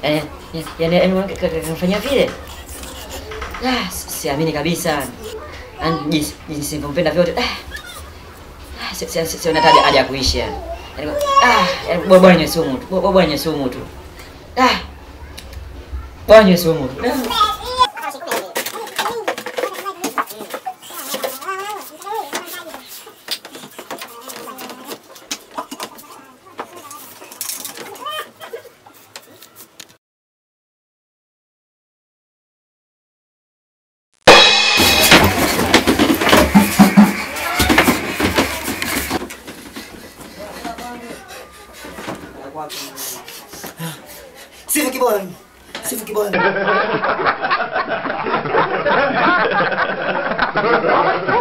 Eh, yaani yaani mwanamke ka- ka- kamfanyia vile. Ah, si- siamini kabisa. Yaani jinsi jinsi nilivyompenda vyote. Ah. Ah, si si si siona hata haja ya kuishi yani. Yaani ah, yaani bora bora nywe sumu tu. Bora bora nywe sumu tu. Ah. Bora nywe sumu tu. Ah. Sifu kiboni. Sifu kiboni.